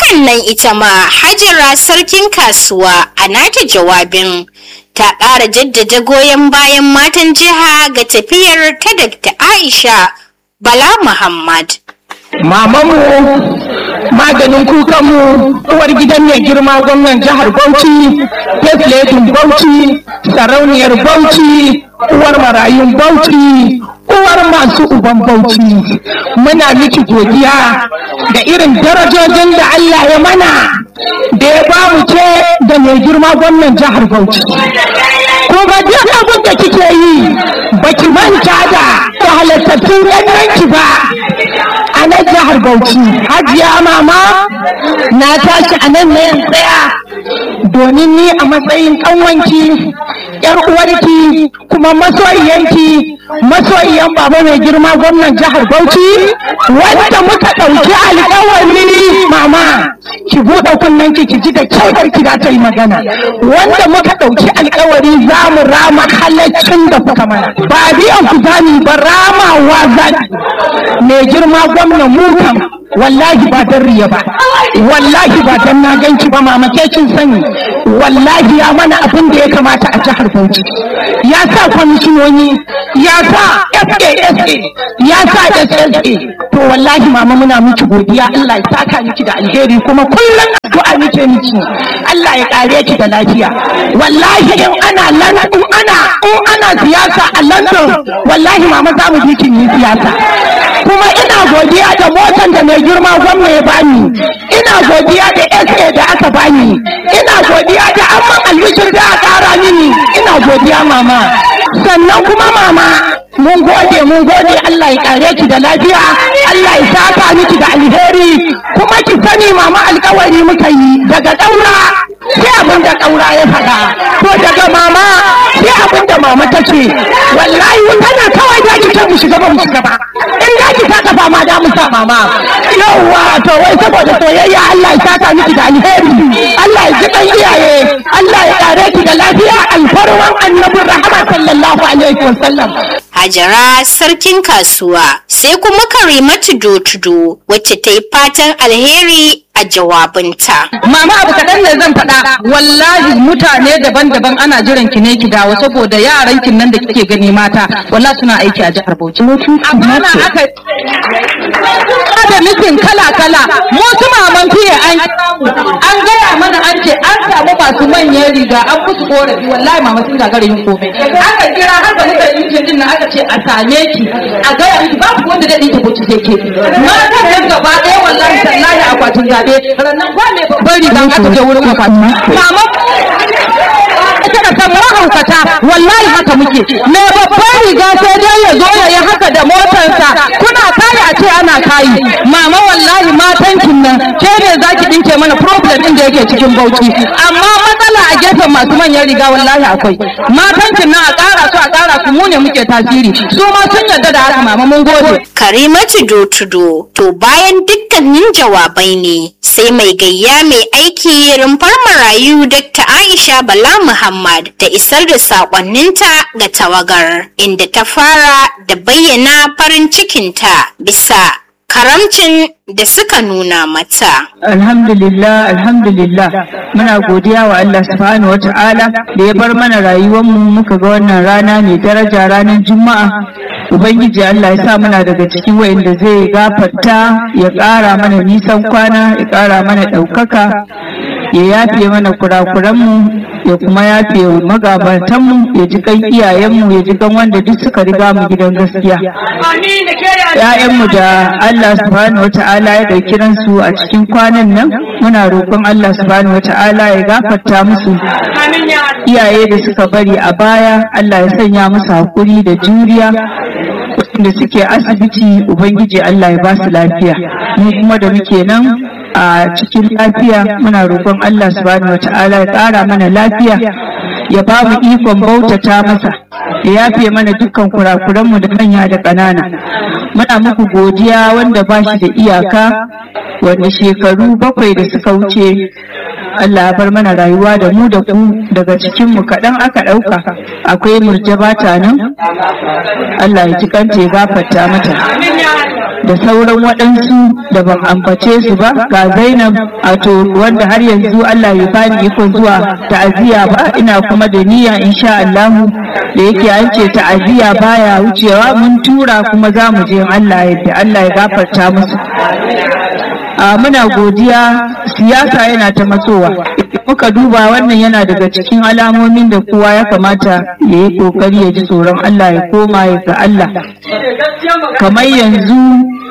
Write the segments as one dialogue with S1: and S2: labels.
S1: Sa'annan ita ma Hajara sarkin kasuwa a nata jawabin ta ƙara jaddada goyon bayan matan jiha ga tafiyar ta Dr. Aisha Bala Muhammad.
S2: Mamanmu maganin kukanmu uwar gidan mai girma gwamnan jihar Bauchi, Fesletin Bauchi, sarauniyar Bauchi, uwar marayun Bauchi, uwar masu uban Bauchi. Muna miki godiya da irin darajojin da Allah ya mana da ya ba mu ce da mai girma gwamnan jihar Bauchi. Kuma duk abin da kike yi baki manta da halattattun yanki ba. a nan jihar Bauchi. Hajiya mama na tashi a nan na tsaya domin ni a matsayin ƙanwanki, ‘yar uwarki kuma masoyiyanki, masoyiyan baba mai girma gwamnan jihar Bauchi, wanda muka ɗauki alƙawari mama. Ki buɗe kunnen ki ji da kyau ki za ta yi magana. Wanda muka ɗauki alƙawari za mu rama halaccin da kuka mana. Ba biyan ku zani ba ramawa zani. Mai girma gwamnan mu kam wallahi ba dan riya ba wallahi ba dan na ganki ba mama ke kin sani wallahi ya mana abin da ya kamata a jihar Bauchi ya sa kwamishinoni ya sa FASA ya sa SSA to wallahi mama muna miki godiya Allah ya saka miki da alheri kuma kullum addu'a muke miki Allah ya kare ki da lafiya wallahi in ana London in ana in ana siyasa a London wallahi mama za mu ji kin yi siyasa kuma ina godiya da motan da mai girma gwamna ya bani ina godiya da SA da aka bani ina godiya da amman albishir da aka kara mini ina godiya mama sannan kuma mama mun gode mun gode Allah ya kare ki da lafiya Allah ya saka miki da alheri kuma ki sani mama alkawari muka yi daga daura sai abin da kaura ya faɗa to daga mama sai abin da mama ta ce wallahi tana kawai da ki ce mu shiga ba mu shiga ba in da ki saka ba ma da mu sa mama yawwa to wai saboda soyayya Allah ya saka miki da alheri Allah ya ji dan iyaye Allah ya kare ki da lafiya alfarwan annabin rahama sallallahu alaihi wasallam
S1: Hajara sarkin kasuwa sai kuma Karimatu Dotudo wacce ta yi fatan alheri a jawabinta.
S3: Mama abu kaɗan ne zan faɗa wallahi mutane daban-daban ana jiran ki ne ki dawo saboda yaran kin nan da kike gani mata wallahi suna aiki a jihar Bauchi. Amma na aka da mitin kala-kala mu su maman fiye an an gaya mana an ce an samu masu manyan riga an musu korafi wallahi mama sun gagara yin komai. Aka kira har ba nika yin din nan aka ce a same ki a gaya miki babu wanda da ɗin ki Bauchi sai ke. Matan nan gaba ɗaya wallahi tallahi akwatin zaɓe rannan ba mai babban riga aka je wurin akwati. Mama ita da san mahaukata wallahi haka muke mai babban riga sai dai ya zo ya yi haka da motarsa kuna kayi a ce ana kayi mama wallahi matankin nan ke ne za ki dinke mana problem din da yake cikin bauchi amma matsala a gefen masu manyan riga wallahi akwai matankin nan a ƙara su a ƙara su mu ne muke tasiri su ma sun yarda da haka mama mun gode
S1: Karimatu Dotudo to bayan dukkanin jawabai ne sai mai gayya mai aiki rumfar marayu Dr. Aisha Bala Muhammad da isar da saƙonninta ga tawagar inda ta fara da bayyana farin cikinta bisa karamcin da suka nuna mata.
S4: Alhamdulillah, alhamdulillah, muna godiya wa Allah subhanahu wa ta'ala da ya bar mana rayuwarmu muka ga wannan rana mai daraja ranar Juma'a. Ubangiji Allah ya sa muna daga cikin wayanda zai gafarta ya ƙara mana nisan kwana, ya ƙara mana ɗaukaka, ya yafe mana kurakuranmu, ya kuma yafe wa magabatanmu, ya ji kan iyayenmu, ya ji kan wanda duk suka riga mu gidan gaskiya. ‘Ya'yanmu da Allah subhanahu wata'ala ya ɗauki ransu a cikin kwanan nan muna roƙon Allah subhanahu wata'ala ya gafarta musu iyaye da suka bari a baya Allah ya sanya musu haƙuri da juriya da suke asibiti Ubangiji Allah ya ba su lafiya mu kuma da muke nan a cikin lafiya muna roƙon Allah subhanahu wata'ala ya ƙara mana lafiya ya ba mu ikon bautata masa ya yafe mana dukkan kurakuranmu da manya da ƙanana muna muku godiya wanda ba shi da iyaka wanda shekaru bakwai da suka wuce Allah ya bar mana rayuwa da mu da ku daga cikinmu kaɗan aka ɗauka akwai murjaba ta nan Allah ya ji kanta ya gafarta mata da sauran waɗansu da ban ambace su ba ga zainab wato wanda har yanzu allah ya bani ikon zuwa ta'aziyya ba ina kuma da niyya insha allahu da yake an ce ta'aziyya baya wucewa mun tura kuma za mu je allah yadda allah ya gafarta musu a muna godiya siyasa yana ta matsowa muka duba wannan yana daga cikin alamomin da kowa ya kamata ya yi kokari ya ji tsoron Allah ya koma ya ga Allah kamar yanzu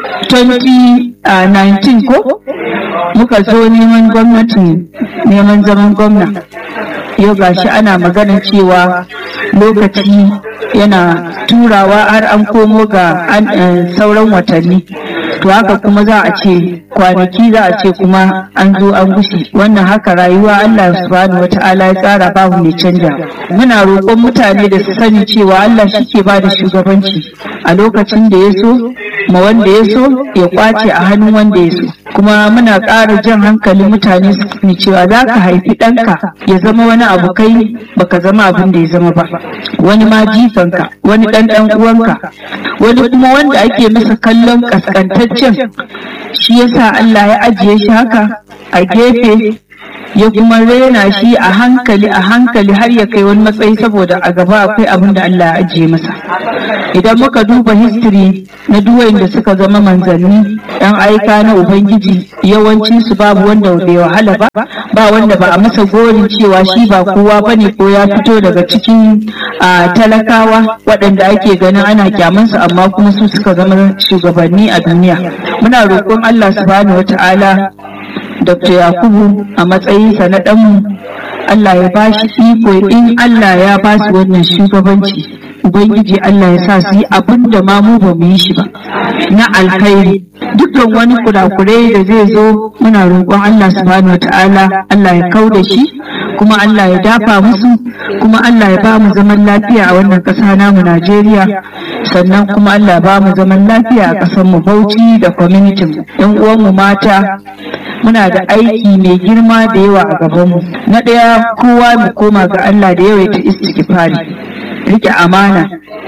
S4: 2019 ko muka zo neman gwamnati neman zaman gwamna yau gashi ana magana cewa lokaci yana turawa har an komo ga sauran watanni to haka kuma za a ce kwanaki za a ce kuma an zo an gushe wannan haka rayuwa Allah subhanahu wata'ala ya tsara babu mai canja muna roƙon mutane da su sani cewa Allah shi ke ba da shugabanci a lokacin da ya so ma wanda ya so ya kwace a hannun wanda ya so kuma muna ƙara jan hankalin mutane su sani cewa za ka haifi ɗanka ya zama wani abu kai baka zama abin da ya zama ba wani ma jifanka wani ɗan ɗan uwanka wani kuma wanda ake masa kallon ƙasƙantaccen shi yasa Allah ya ajiye shi haka a gefe ya kuma rena shi a hankali a hankali har ya kai wani matsayi saboda a gaba akwai abin da Allah ya ajiye masa idan muka duba history na duwayin da suka zama manzanni yan aika na ubangiji yawanci su babu wanda bai wahala ba ba wanda ba a masa gorin cewa shi ba kowa bane ko ya fito daga cikin talakawa waɗanda ake ganin ana kyamansu amma kuma su suka zama shugabanni a duniya muna roƙon Allah subhanahu wata'ala Dr. Yakubu a matsayinsa na ɗanmu Allah ya ba shi iko in Allah ya ba su wannan shugabanci Ubangiji Allah ya sa su yi abin da ma mu ba mu yi shi ba na alkhairi dukkan wani kurakurai da zai zo muna roƙon Allah subhanahu wata'ala Allah ya kau da shi kuma Allah ya dafa musu kuma Allah ya ba mu zaman lafiya a wannan ƙasa namu Najeriya sannan kuma Allah ya ba mu zaman lafiya a ƙasar mu Bauchi da community mu ɗan uwan mu mata muna da aiki mai girma da yawa a gabanmu na ɗaya kowa mu koma ga Allah da yawaita istighfari rike amana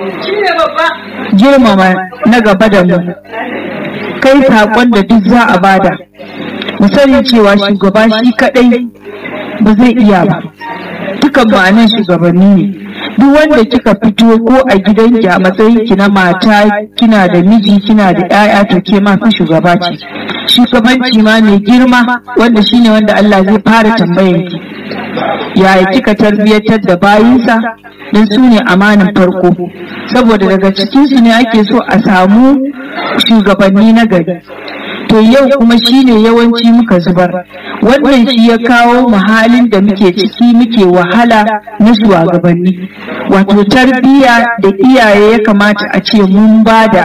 S4: girmama na gaba da mu kai saƙon da duk za a bada mu sani cewa shugaba shi kaɗai ba zai iya ba dukan ma'anan shugabanni ne duk wanda kika fito ko a gidanki a matsayin ki na mata kina da miji kina da 'ya'ya to ke ma fa shugaba ce shugabanci ma mai girma wanda shine wanda Allah zai fara tambayan ki yaya kika tarbiyyatar da bayinsa don su ne amanin farko saboda daga cikinsu ne ake so a samu shugabanni na gari to yau kuma shine yawanci muka zubar wannan shi ya kawo mu halin da muke ciki muke wahala na shugabanni wato tarbiyya da iyaye ya kamata a ce mun bada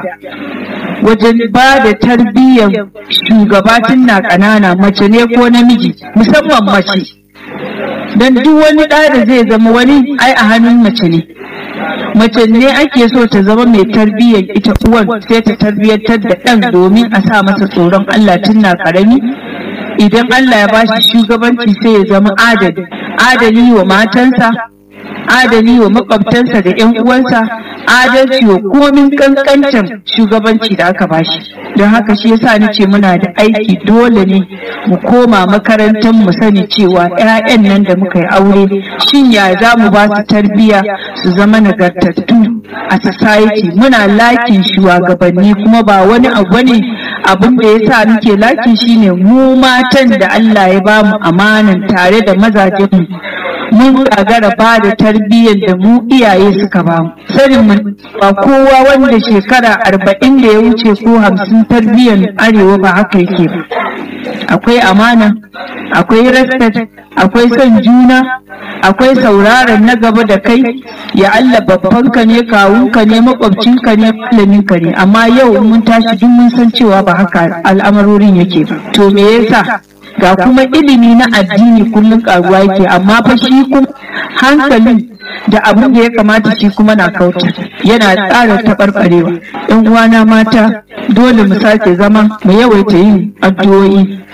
S4: wajen ba da tarbiyyar shugabatin na ƙanana mace ne ko namiji musamman mace don duk wani ɗa da zai zama wani ai a hannun mace ne mace ne ake so ta zama mai tarbiyyar ita uwan sai ta tarbiyyantar da ɗan domin a sa masa tsoron Allah tun na ƙarami idan Allah ya bashi shugabanci sai ya zama adali adali wa matansa adali wa makwabtansa da 'yan uwansa adalci wa komin kankancin shugabanci da aka bashi don haka shi yasa ni ce muna da aiki dole ne mu koma makarantar mu sani cewa 'ya'yan nan da muka yi aure shin ya za mu ba su tarbiyya su zama nagartattu a society muna lakin shugabanni kuma ba wani abu ne abin da ya sa muke lakin shine mu matan da Allah ya ba mu amanan tare da mazajen mun gagara ba da tarbiyyar da mu iyaye suka ba mu sanin mu ba kowa wanda shekara arba'in da ya wuce ko hamsin tarbiyyar arewa ba haka yake ba akwai amana akwai respect akwai son juna akwai sauraron na gaba da kai ya Allah babbanka ne kawunka ne makwabcinka ne malaminka ne amma yau mun tashi duk mun san cewa ba haka al'amarorin yake ba to me yasa ga kuma ilimi na addini kullum karuwa yake amma fa shi kuma hankalin da abin da ya kamata shi kuma na kauta yana tsara taɓarɓarewa yan uwana mata dole mu sake zama mu yawaita yin addu'o'i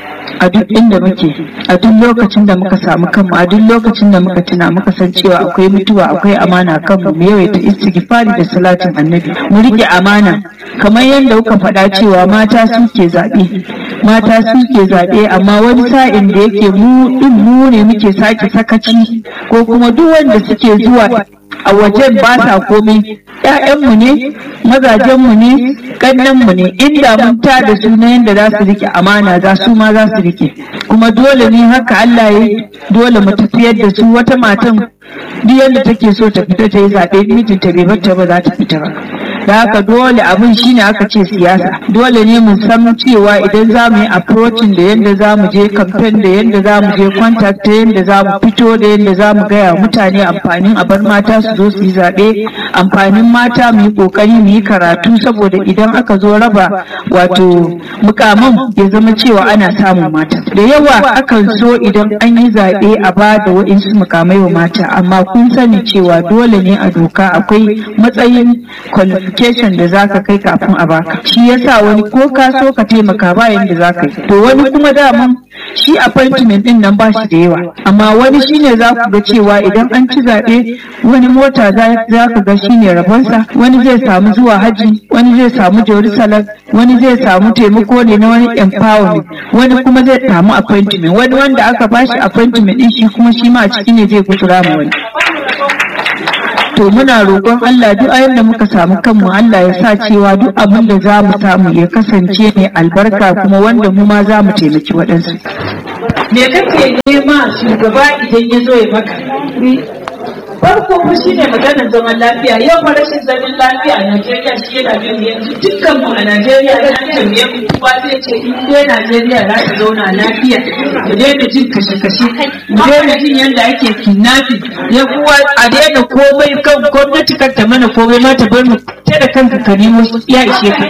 S4: a duk inda muke a duk lokacin da muka samu kanmu a duk lokacin da muka tuna muka san cewa akwai mutuwa akwai amana kanmu mu yawaita istighfari da salatin annabi mu rike amana kamar yadda kuka faɗa cewa mata suke zaɓe mata suke zaɓe amma wani sa'in da yake mu din mu ne muke sake sakaci ko kuma duk wanda suke zuwa a wajen ba sa komai ‘ya'yanmu ne mazajenmu ne ƙannenmu ne inda mun ta da su na yadda za su rike amana za su ma za su rike kuma dole ne haka Allah ya dole mu tafiyar da su wata matan duk yadda take so ta fita ta yi zaɓe mijinta bai bata ba za ta fita ba da haka dole abin shine aka ce siyasa dole ne mu san cewa idan za mu yi approaching da yadda za mu je campaign da yadda za mu je contact da yadda za mu fito da yadda za mu gaya mutane amfanin a bar mata su zo su yi zaɓe amfanin mata mu yi ƙoƙari mu yi karatu saboda idan aka zo raba wato mukaman ya zama cewa ana samun mata da yawa akan so idan an yi zaɓe a ba da wa'insu mukamai wa mata amma kun sani cewa dole ne a doka akwai matsayin qualification da zaka kai kafin a baka shi yasa wani ko ka so ka taimaka ba yanda zaka yi to wani kuma daman shi appointment din nan ba shi da yawa amma wani shine za ku ga cewa idan an ci zaɓe wani mota za ka ga shine rabonsa wani zai samu zuwa haji wani zai samu jerusalem wani zai samu taimako ne na wani empowerment wani kuma zai samu appointment wani wanda aka bashi appointment din shi kuma shi ma a ciki ne zai gutsura ma wani to muna roƙon Allah duk ayin da muka samu kanmu Allah ya sa cewa duk abin da za mu samu ya kasance mai albarka kuma wanda mu ma za mu taimaki waɗansu. Me kake nema shugaba idan ya zo ya maka? farko fa shi ne maganar zaman lafiya yau fa rashin zaman lafiya a Najeriya shi yana bin yanzu dukkan mu a Najeriya ya tambaye mu kowa zai ce in dai Najeriya za ta zauna lafiya mu daina jin kashe-kashe mu daina jin yadda ake kidnapping ya kuwa a daina komai kan gwamnati kan ta mana komai ma ta bar mu ta da kanka ka nemo ya ishe ka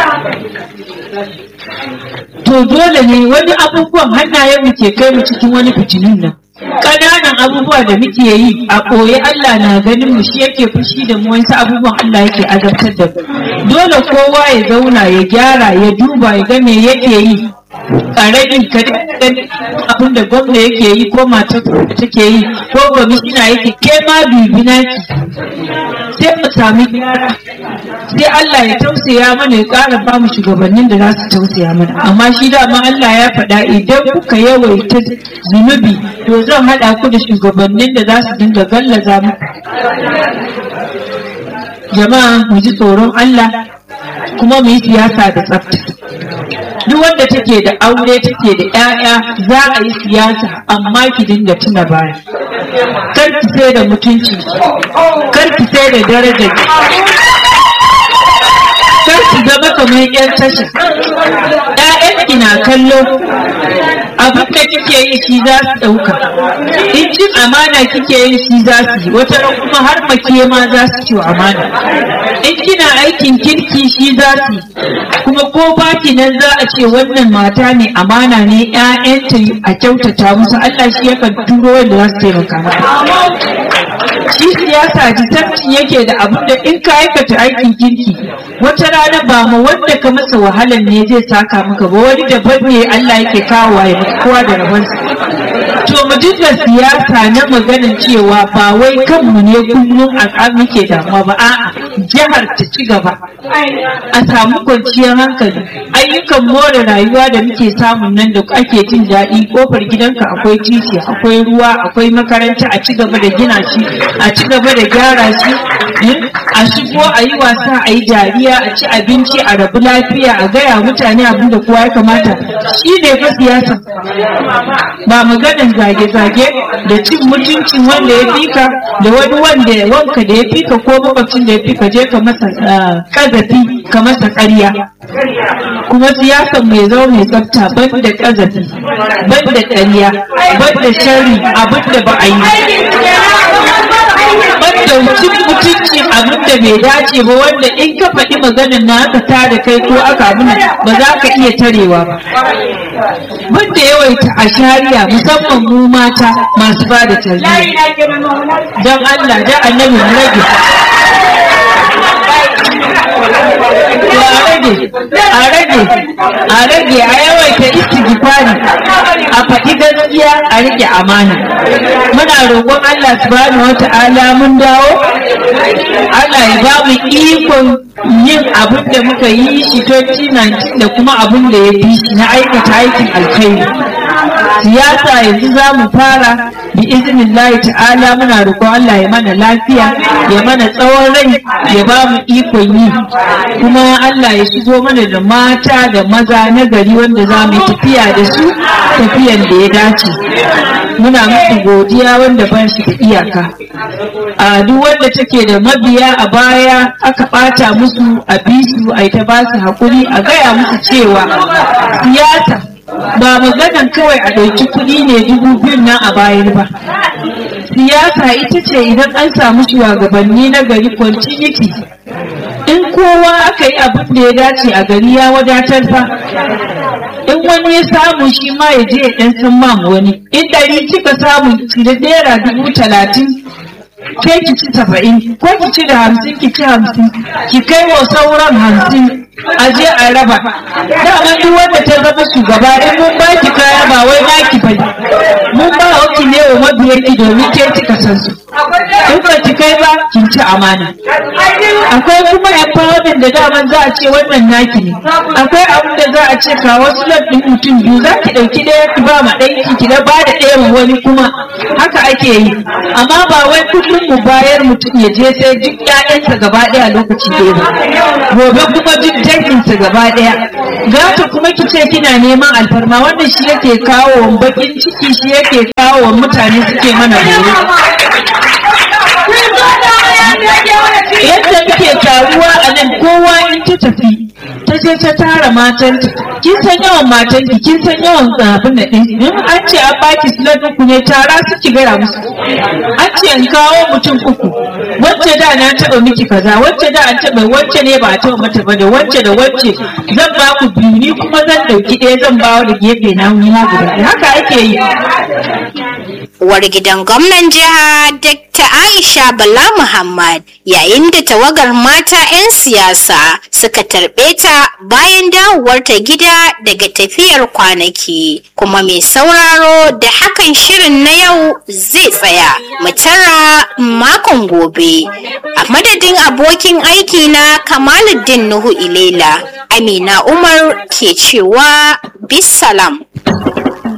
S4: to dole ne wani abubuwan hannayen mu ke kai mu cikin wani fitinin nan ƙananan abubuwa da muke yi a ɓoye Allah na ganin mu shi yake fushi da mu wasu abubuwan Allah yake azabtar da mu dole kowa ya zauna ya gyara ya duba ya ga me yake yi ƙaramin ka abin da gwamna yake yi ko matar da take yi ko gwamnati yake ke ma bibina ki sai mu sami gyara sai Allah ya tausaya mana ya ƙara ba mu shugabannin da za su tausaya mana amma shi dama Allah ya faɗa idan kuka yawaita zunubi to zan haɗa ku da shugabannin da za su dinga gallaza mu jama'a mu ji tsoron Allah kuma mu yi siyasa da tsafta duk wanda take da aure take da 'ya'ya za a yi siyasa amma ki dinga tuna baya kar ki sai da mutunci kar ki sai da darajar kar ki zama kamar yan tasha ƴaƴanki na kallo abin da kike yi shi za su ɗauka in cin amana kike yi shi za su yi wata ran kuma har make ma za su ci amana in kina aikin kirki shi za su yi kuma ko baki nan za a ce wannan mata ne amana ne ƴaƴanta a kyautata musu Allah shi yakan turo wanda za su taimaka mata shi siyasa disabtin yake da abin da in ka aikata aikin kirki wata rana ba ma wanda ka masa wahalan ne zai saka maka ba wani daban ne Allah yake kawo ya maka kowa da rabansa to mu dinga siyasa na maganin cewa ba wai kanmu ne kullum a muke damuwa ba a'a jihar ta ci gaba a samu kwanciyar hankali ayyukan more rayuwa da muke samun nan da ake jin daɗi kofar gidanka akwai titi akwai ruwa akwai makaranta a ci gaba da gina shi a ci gaba da gyara shi a shigo a yi wasa a yi dariya a ci abinci a rabu lafiya a gaya mutane abin da kowa ya kamata shi ne fa siyasa ba maganin zage-zage da cin mutuncin wanda ya fika da wani wanda wanka da ya fika ko makwabcin da ya fika je ka masa kazafi ka masa ƙarya kuma siyasan mai zama mai tsafta ban da kazafi ban da ƙarya ban da shari abin da ba a yi banda cin mutunci abin da bai dace ba wanda in ka faɗi maganin na aka tada kai ko aka abin ba za ka iya tarewa ba banda yawaita a shari'a musamman mu mata masu ba da tarbiyya don Allah da annabi mu rage a rage a rage a yawaita istighfari a rike amana muna roƙon Allah subhanahu wata'ala mun dawo Allah ya ba mu ikon yin abin da muka yi shi 2019 da kuma abin da ya fi shi na aikata aikin alkhairi siyasa yanzu za mu fara bi iznillahi ta'ala muna roƙon Allah ya mana lafiya ya mana tsawon rai ya ba mu ikon yi kuma Allah ya shigo mana da mata da maza na gari wanda za mu yi tafiya da su tafiyan da ya dace muna musu godiya wanda ba shi da iyaka a duk wanda take da mabiya a baya aka ɓata musu a bisu a ta ba su haƙuri a gaya musu cewa siyasa ba maganan kawai a ɗauki kuɗi ne dubu biyun nan a bayar ba siyasa ita ce idan an samu shugabanni na gari continuity in kowa aka yi abin da ya dace a gari ya wadatar fa in wani ya samu shi ma ya je ya ɗan san mam wani in ɗari kika samu ki da naira dubu talatin ke ki ci saba'in ko ki ci da hamsin ki ci hamsin ki kai wa sauran hamsin a je a raba dama duk wanda ta zama shugaba in mun ba ki kaya ba wai ba ki bane mun ba ki ne wa mabiyar ki domin ke kika san su in ba ki kai ba kin ci amana akwai kuma empowerment da daman za a ce wannan naki ne akwai abin da za a ce ka wasu ɗin mutum biyu za ki ɗauki ɗaya ki ba ma ɗaya ki da ba da ɗaya ma wani kuma haka ake yi amma ba wai kullum mu bayar mutum ya je sai duk ƴaƴansa gaba ɗaya lokaci ɗaya ba gobe kuma duk danginsa gaba ɗaya gata kuma ki ce kina neman alfarma wannan shi yake kawo wa bakin ciki shi yake kawo wa mutane suke mana gore yadda muke taruwa a nan kowa in ta tafi ta je ta tara matanta kin san yawan matanki kin san yawan abin da ɗin in an ce an baki slot uku ne tara su ki gaya musu an ce in kawo mutum uku wacce da na taɓa miki kaza wacce da an taɓa wacce ne ba a taɓa mata ba da wacce da wacce zan ba ku biyu ni kuma zan ɗauki ɗaya zan ba da gefe na wuni na guda haka ake yi
S1: Uwar gidan gwamnan jiha Dr. Aisha Bala Muhammad yayin da tawagar mata 'yan siyasa suka tarbe ta bayan dawowarta gida daga tafiyar kwanaki. Kuma mai sauraro da hakan shirin na yau zai tsaya mu tara makon gobe. A madadin abokin aiki na Kamaluddin Nuhu Ilela, Amina Umar ke cewa bisalam.